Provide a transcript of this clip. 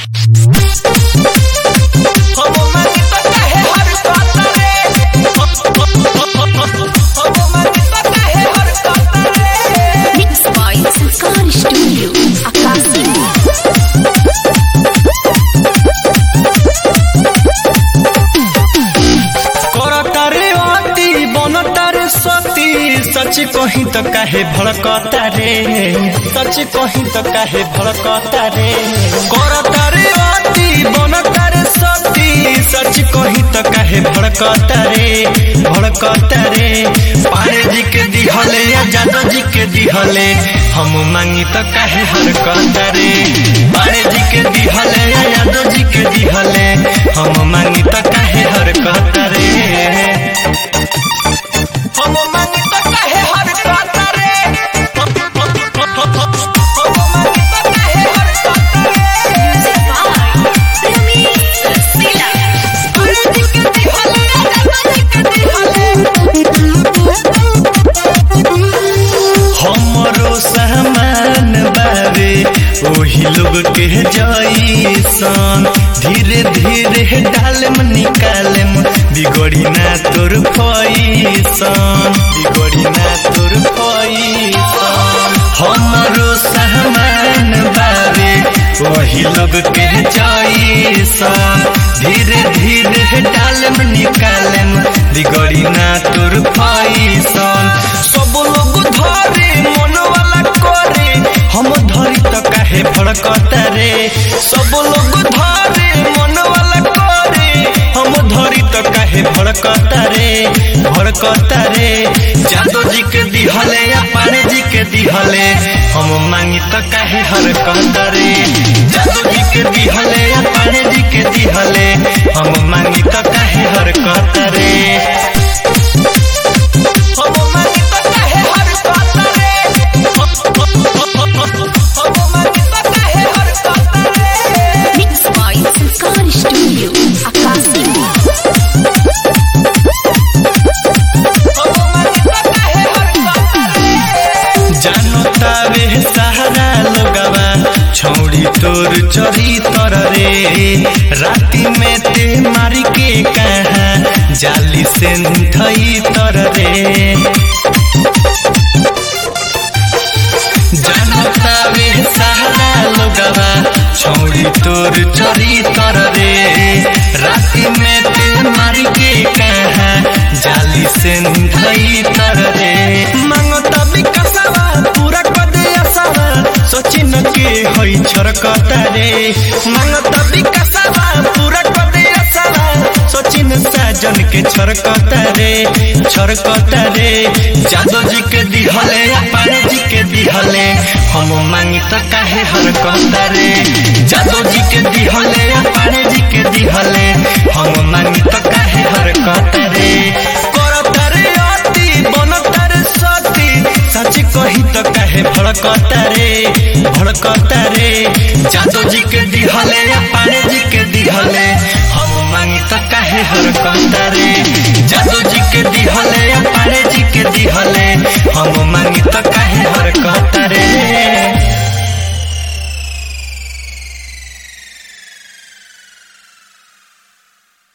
Mixed by Sankar Studio, Akasi. करतारे अति बनतारे सती सच कही तो काहे भड़कता रे सच कही तो काहे भड़कता रे करतारे अति बनतारे सती सच कही तो काहे भड़कता रे भड़कता रे पारे जी के दिहले या जादव जी के दिहले हम मांगी तो काहे हरकता रे पारे जी के दिहले या यादव जी के दिहले हम मांगी तो काहे हरकता रे हम मांगी तो काहे हरकता रे हम मांगी तो काहे हरकता रे हमरो सामान बारे ओही लोग के जैसन धीरे धीरे डालम निकालम बिगड़ी ना तोर फैसन बिगड़ी ना तोर फैसन हमरो सामान बारे वही लोग के जैसन धीरे धीरे डालम निकालम बिगड़ी ना तोर फैसन सब लोग धरे मन वाला करे हम धरी तो काहे भड़कता रे सब लोग धरे मन वाला करे हम धरी तो काहे भड़कता रे भड़कता रे जादव जी के दिहले या पाने जी के दिहले हम मांगी तो काहे हरकता रे जादव जी के दिहले या पाने जी के दिहले हम मांगी तो काहे हरकता रे हम मांगी तो काहे हरकता रे हम मांगी तो काहे हरकता रे Mixed by Sankar Studio, Akasi. जानो तावे सहारा लोगवा छौड़ी तोर चोरी तर रे राती में ते मारी के कहा जाली से धई तर रे जानो तावे सहारा लोगवा छौड़ी तोर चोरी तर रे राती में ते मारी के कहा जाली से धई तर रे मांगता विकासवा पूरा कर दे आसावा सोची न के होई छरकता रे मांगता विकासवा पूरा कर दे आसावा सोची न साजन के छरकता रे छरकता रे जादव जी के दिहले या पारे जी के दिहले हम मांगी तो काहे हरकता रे जादव जी के दिहले या पारे जी के दिहले हम मांगी तो काहे हरकता रे करता रे अति बनता रे सती सच कही तो काहे भड़कता रे भड़कता रे जादव जी के दिहले या पाने जी के दिहले हम मांगी तो काहे हरकता रे जादव